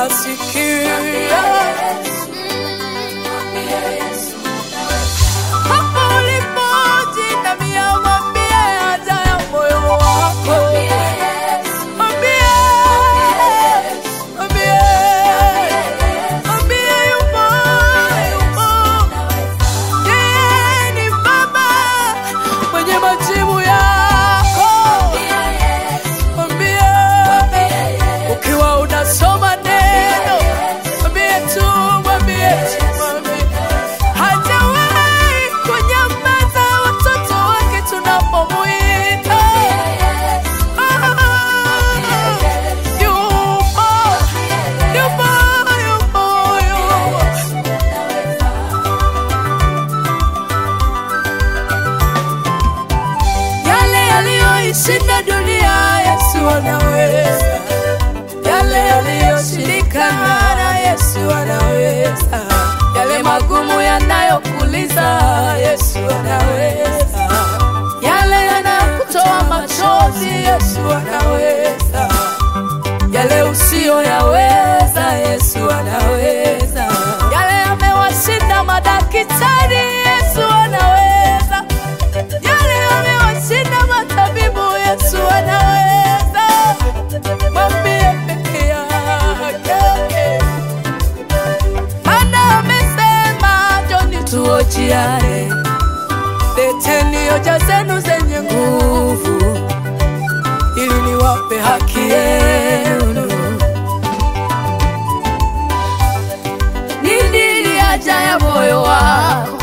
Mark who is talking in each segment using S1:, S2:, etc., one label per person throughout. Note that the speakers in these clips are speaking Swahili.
S1: anasikia. Hapo ulipojinamia, mwambie haja ya moyo wako. Mwambie, mwambie, mwambie yupo, yupo. Yeye ni Baba mwenye majibu yako. Mwambie, ukiwa unasoma neno, mwambie tu, mwambie tu, mwambie. Hajawahi kunyamaza watoto wake tunapomwita. Ah, yupo, yupo, yupo, yupo. Yale yaliyoishinda dunia Yesu anaweza, yale yaliyoshindikana na Yesu anaweza, yale magumu yanayokuliza Yesu anaweza, yale yanakutoa machozi Yesu anaweza, yale usiyoyaweza Yesu anaweza, yale yamewashinda madaktari Yesu anaweza yale yamewashinda matabibu, Yesu anaweza. Mwambie peke yake, maana amesema, njoni tuojiane, leteni hoja zenu zenye nguvu, ili niwape haki yenu. Nini haja ya moyo wako?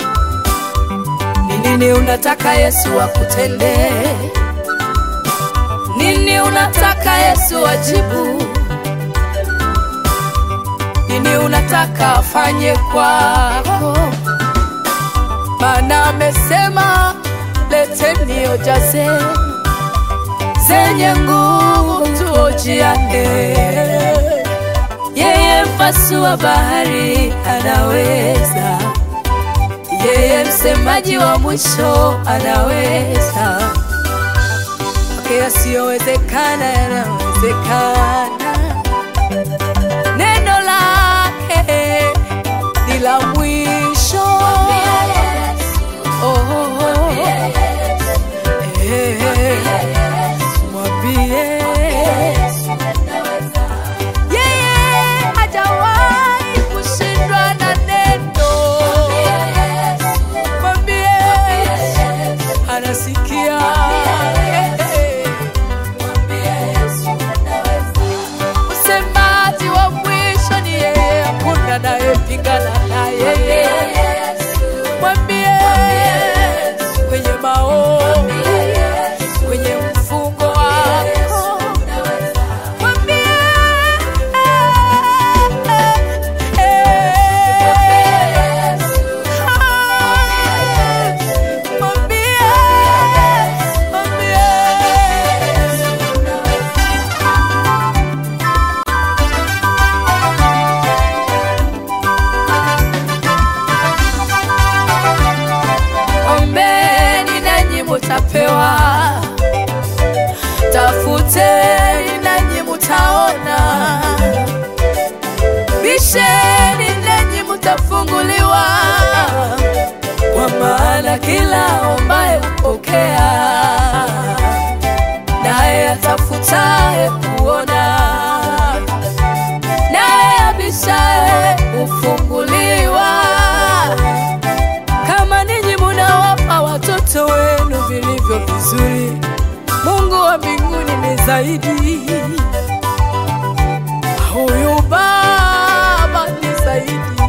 S1: Ni nini unataka Yesu akutendee? Nini unataka Yesu ajibu? Nini unataka afanye kwako? Maana amesema leteni hoja zenu zenye nguvu tuojiane. Yeye mpasua bahari anaweza yeye msemaji wa mwisho anaweza. Kwake yasiyowezekana yanawezekana. Neno lake ni la mwisho. Oh, oh, oh. Eh, mwambie yeye hajawahi kushindwa na neno. Mwambie anasikia. Msemaji wa mwisho ni yeye, hakuna anayepingana na yeye. Mwambie kwenye maombi, kwenye mfungo wako Mwambie, mwambie, Ombeni nanyi mutapewa, tafuteni nanyi mutaona, bisheni nanyi mutafunguliwa, kwa maana kila ombaye hupokea, naye atafutaye kuona, naye abishaye hufunguliwa kama ninyi munawapa watoto wenu vilivyo vizuri, Mungu wa mbinguni ni zaidi. Huyu Baba ni zaidi.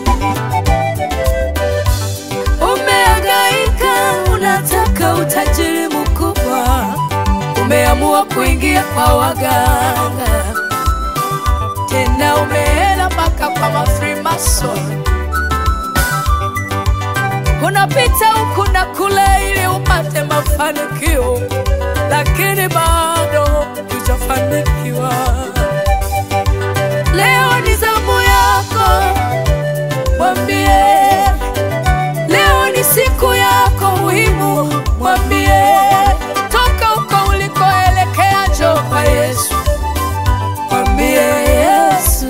S1: Umehangaika, unataka utajiri mkubwa, umeamua kuingia kwa waganga, tena umeenda mpaka kwa mafrimason unapita huku na kule ili upate mafanikio, lakini bado hujafanikiwa. Leo ni zamu yako, mwambie. Leo ni siku yako muhimu, mwambie. Toka huko ulikoelekea, njoo kwa Yesu, mwambie Yesu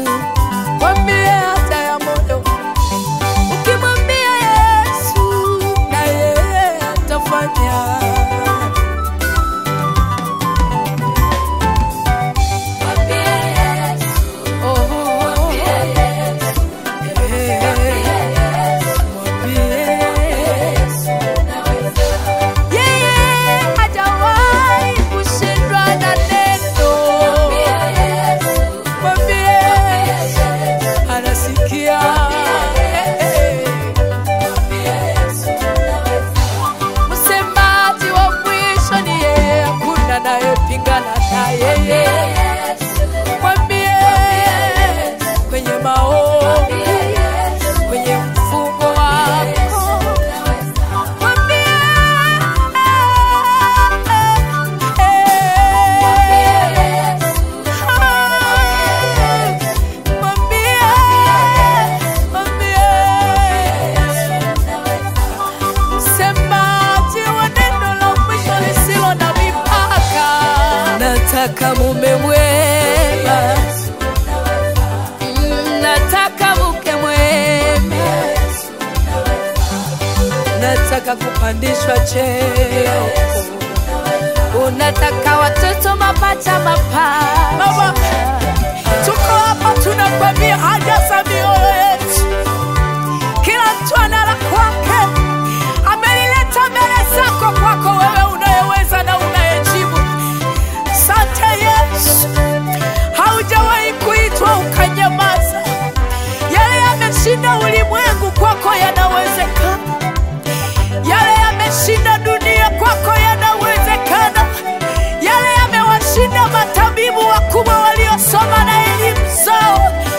S1: kukutana na yeye. Mwambie kwenye maombi, kwenye mfungo wako, mwambie mwambie mwambie msemaji wa neno la mwisho lisilo na mipaka. Nataka mume mwema, Mm, nataka mke mwema, nataka kupandishwa cheo, unataka watoto mapacha mapacha. Tuko hapa tunakwambia haja za mioyo yetu kila mtu ana la kwake, amelileta mbele zako, kwako wewe unayeweza na unayejibu. Sante Yesu, haujawahi kuitwa ukanyamaza. Yale yameshinda ulimwengu, kwako yanawezekana. Yale yameshinda dunia, kwako yanawezekana. Yale yamewashinda matabibu wakubwa waliosoma na elimu zao,